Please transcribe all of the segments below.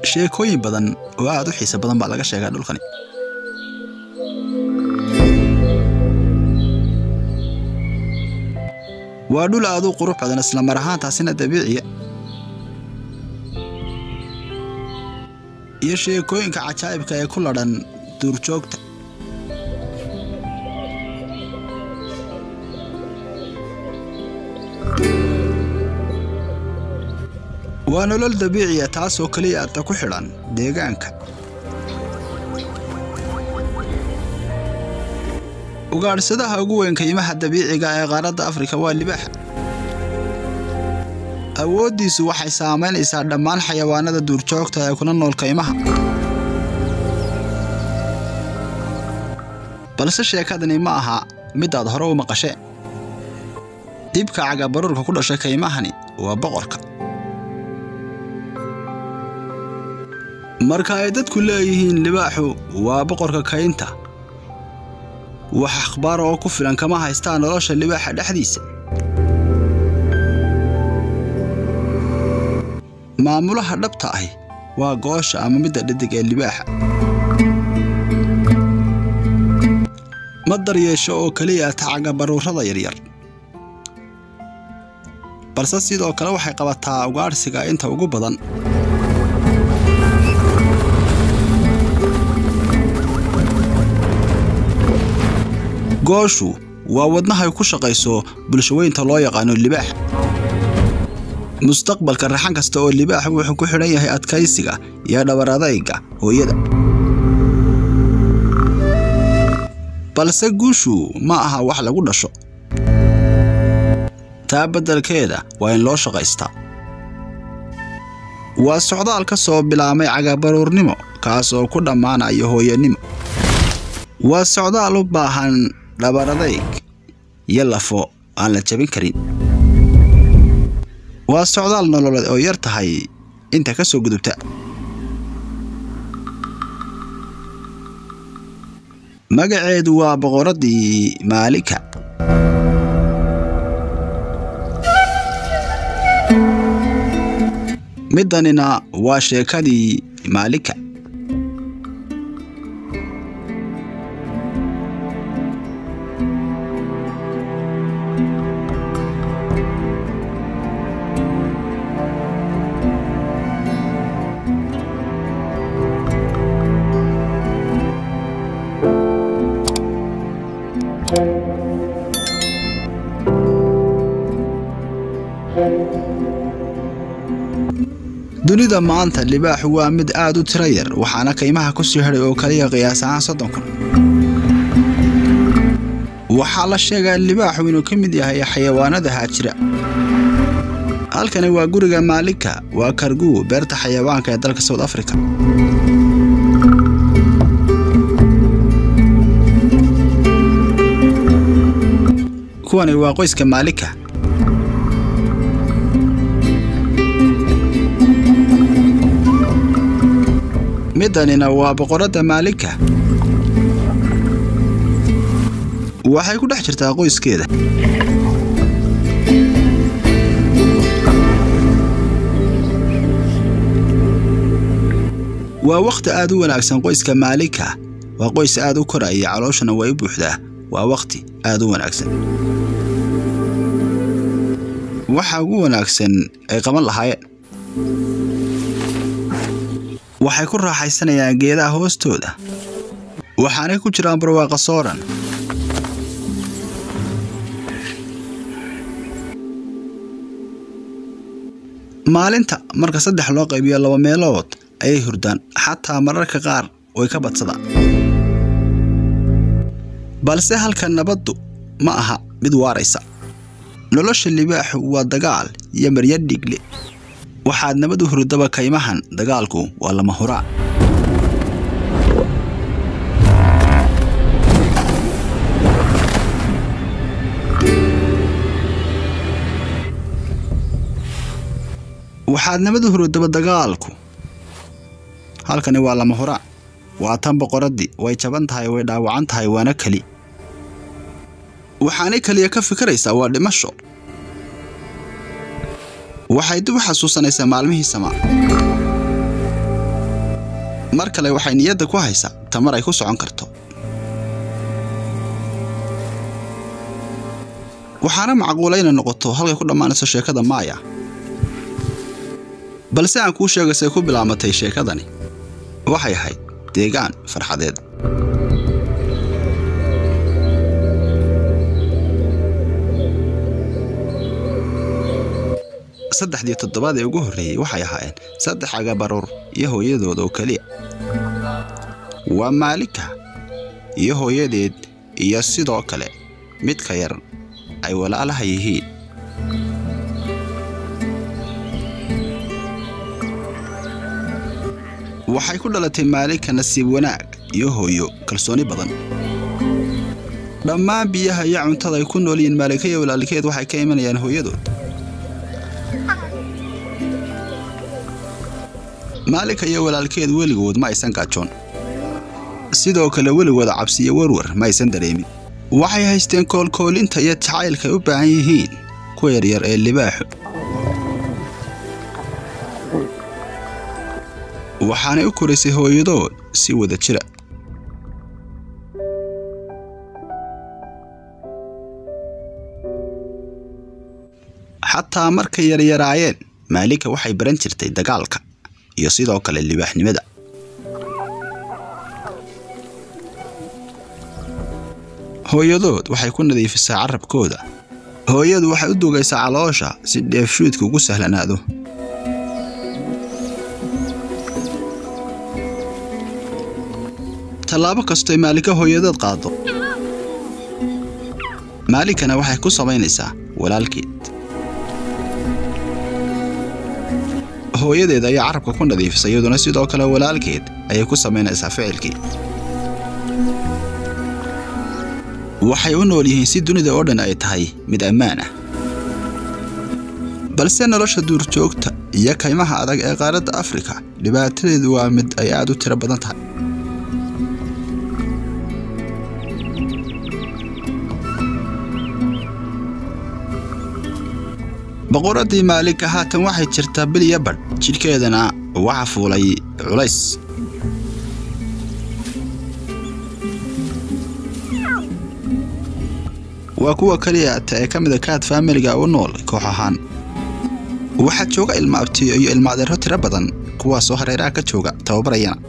sheekooyin badan oo aad u xiiso badan baa laga sheegaa dhulkani waa dhul aad u qurux badan isla mar ahaantaasina dabiiciya iyo sheekooyinka cajaa'ibka ee ku ladhan duurjoogta waa nolol dabiiciya taasoo keliya aadta ku xidhan deegaanka ugaadhsadaha ugu weyn kaymaha dabiiciga ee qaaradda afrika waa libaaxa awooddiisu waxay saamaynaysaa dhammaan xayawaanada duurjoogta ee kuna nool kaymaha balse sheekadani ma aha midaad hore u maqashee dibka cagabaruurka ku dhashay kaymahani waa boqorka marka ay dadku leeyihiin libaaxu waa boqorka kaynta wax akhbaar oo ku filan kama haystaan nolosha libaaxa dhexdiisa maamulaha dhabta ahi waa goosha ama midda dhadig ee libaaxa ma daryeesho oo keliya tacaga baruurada yaryar balse sidoo kale waxay qabataa ugaadhsiga inta ugu badan gooshu waa wadnahay ku shaqayso bulshaweynta loo yaqaano libaaxa mustaqbalka raxan kasta oo libaaxa wuxuu ku xidhan yahay adkaysiga iyo dhabar adayga hooyada balse guushu ma aha wax lagu dhasho taa beddelkeeda waa in loo shaqaystaa waa socdaal ka soo bilaabmay cagabaruurnimo kaas oo ku dhammaanaya hooyanimo waa socdaal u baahan dhabaradayg iyo lafo aan la jabin karin waa socdaal nololeed oo yar tahay inta ka soo gudubta magaceedu waa boqoraddii maalika middanina waa sheekadii maalika dunida maanta libaaxu waa mid aad u tiro yar waxaana kaymaha ku sii hadhay oo kaliya qiyaas ahaan soddon kun waxaa la sheegaa libaaxu inuu ka mid yahay xayawaanada haajira halkani waa guriga maalika waa karguu beerta xayawaanka ee dalka south africa kuwani waa qoyska maalika middanina waa boqoradda maalika waxay ku dhex jirtaa qoyskeeda waa wakhti aad u wanaagsan qoyska maalika waa qoys aad u koraya calooshana way u buuxdaa waa wakhti aad u wanaagsan waxa ugu wanaagsan ay qaban lahaayeen waxay ku raaxaysanayaan geedaha hoostooda waxaanay ku jiraan barwaaqa sooran maalinta marka saddex loo qaybiyo laba meelood ayay hurdaan xataa mararka qaar way ka badsadaan balse halka nabaddu ma aha mid waaraysa nolosha libaaxu waa dagaal iyo marya dhiigle waxaad nabad u hurdaba kaymahan dagaalku waa lama huraan waxaad nabad u hurdaba dagaalku halkani waa lama huraan waa tan boqoraddii way jaban tahay way dhaawacan tahay waana keli waxaanay keliya ka fikiraysaa waa dhimasho waxay dib u xasuusanaysaa maalmihii samaa mar kale waxay niyadda ku haysaa tamar ay ku socon karto waxaana macquula inay noqoto halkay ku dhammaanayso sheekada maaya balse aan kuu sheega say ku bilaamatay sheekadani waxay ahayd deegaan farxadeed saddexdii toddobaad ee ugu horreeyey waxay ahaayeen saddex agabaruur iyo hooyadooda oo keliya waa maalika iyo hooyadeed iyo sidoo kale midka yar ay walaalaha yihiin waxay ku dhalatay maalika nasiib wanaag iyo hooyo kalsooni badan dhammaan biyaha iyo cuntada ay ku nool yihiin maalika iyo walaalkeed waxay ka imanayaan hooyadood maalika iyo walaalkeed weligood ma aysan gaajoon sidoo kale weligooda cabsi iyo warwar ma aysan dareemin waxay haysteen koolkoolinta iyo jacaylka ay u baahan yihiin kuwa yaryar ee libaaxu waxaanay u koraysay hooyadood si wada jira xataa markay yaryaraayeen maalika waxay baran jirtay dagaalka iyo sidoo kale libaaxnimada hooyadood waxay ku nadiifisaa carabkooda hooyadu waxay u dugaysaa caloosha si dheefshuudka ugu sahlanaado tallaabo kastoy maalika hooyadood qaado maalikana waxay ku samaynaysaa walaalkeed hooyadeed ayaa carabka ku nadiifisa iyaduna sidoo kale walaalkeed ayay ku samaynaysaa ficilkii waxay u nool yihiin si dunida oo dhan ay tahay mid ammaan ah balse nolosha duurjoogta iyo kaymaha adag ee qaaradda afrika dhibaatadeedu waa mid ay aad u tiro badan tahay boqoraddii maalika haatan waxay jirtaa biliya badh jidhkeedana waxa fuulay culays waa kuwa keliya ata ee ka mida kaad faamiliga u nool koox ahaan waxaa jooga ilma abtiyo iyo ilma adeero tiro badan kuwaasoo hareeraha ka jooga tababarayana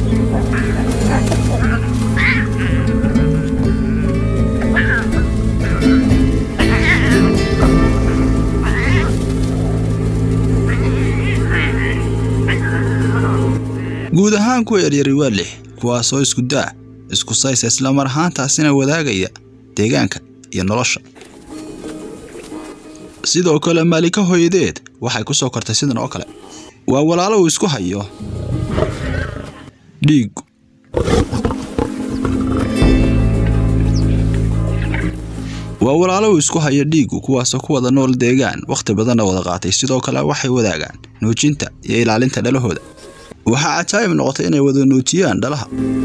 guud ahaan kuwa yaryari waa lix kuwaasoo isku daa isku saysa isla mar ahaantaasina wadaagaya deegaanka iyo nolosha sidoo kale maalika hooyadeed waxay ku soo kortay sidan oo kale waa walaalo uu isku hayo dhiigu waa walaalo uu isku hayo dhiigu kuwaasoo ku wada nool deegaan wakhti badanna wada qaatay sidoo kale waxay wadaagaan nuujinta iyo ilaalinta dhalahooda waxaa cajaa'ib noqotay inay wada nuujiyaan dhalaha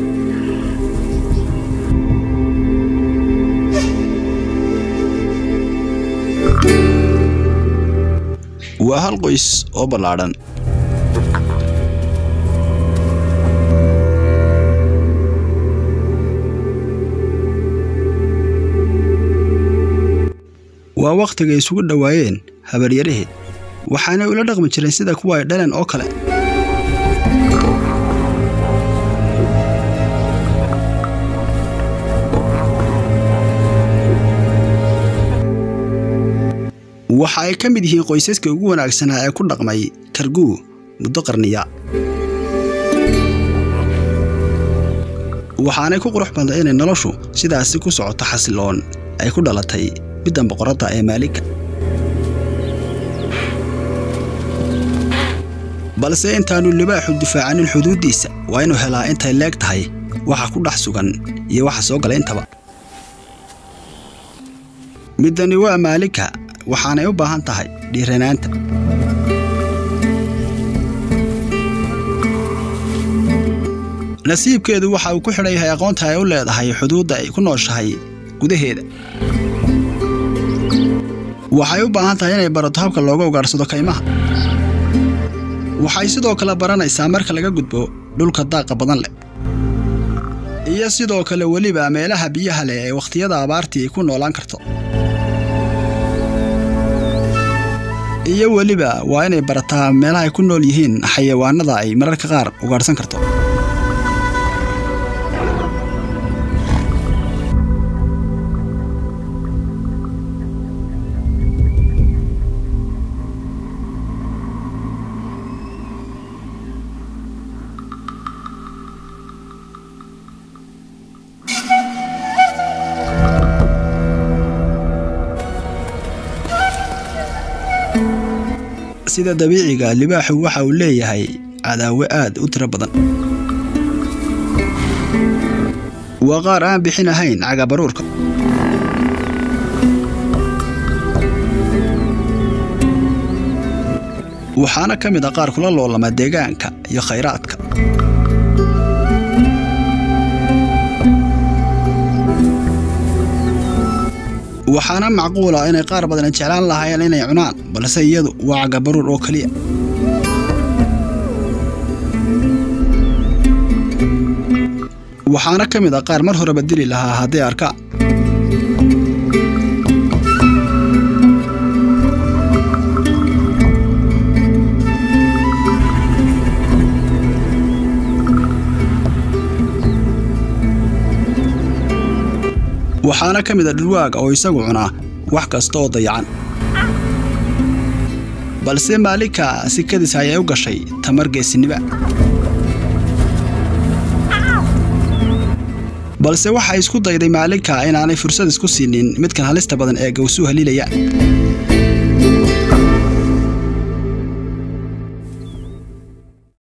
waa hal qoys oo ballaadhan waa wakhtigay isugu dhowaayeen habaryaraheed waxaanay ula dhaqmi jireen sida kuwa ay dhaleen oo kale waxa ay ka mid yihiin qoysaska ugu wanaagsanaa ee ku dhaqmay karguu muddo qarniya waxaanay ku qurux badnay inay noloshu sidaasi ku socoto xasiloon ay ku dhalatay middan boqoradda ee maalika balse intaannu libaaxu difaacanin xuduuddiisa waa inuu helaa intay leeg tahay waxa ku dhex sugan iyo waxa soo gala intaba middani waa maalika waxaanay u baahan tahay dhiiranaanta nasiibkeedu waxa uu ku xidhan yahay aqoonta ay u leedahay xuduudda ay ku nooshahay gudaheeda waxay u baahan tahay inay barato habka looga ugaadhsado kaymaha waxay sidoo kale baranaysaa marka laga gudbo dhulka daaqa badan leh iyo sidoo kale weliba meelaha biyaha leh ee wakhtiyada abaartii ay ku noolaan karto iyo weliba waa inay barataa meelaha ay ku nool yihiin xayawaanada ay mararka qaar ugaadhsan karto sida dabiiciga libaaxu waxa uu leeyahay cadaawe aad u tiro badan waa qaar aan bixin ahayn cagabaruurka waxaana ka mid a qaar kula loolama deegaanka iyo khayraadka waxaana macquula inay qaar badan jeclaan lahaayeen inay cunaan balse iyadu waa cagabaruur oo keliya waxaana ka mid a qaar mar horeba dili lahaa hadday arkaan waxaana ka mid a dhulwaaga oo isagu cunaa wax kasta oo dayacan balse maalinka sikadiis ayay u gashay tamar geesinima balse waxay isku dayday maalinka inaanay fursad isku siinin midkan halista badan ee gawsuu haliilayaan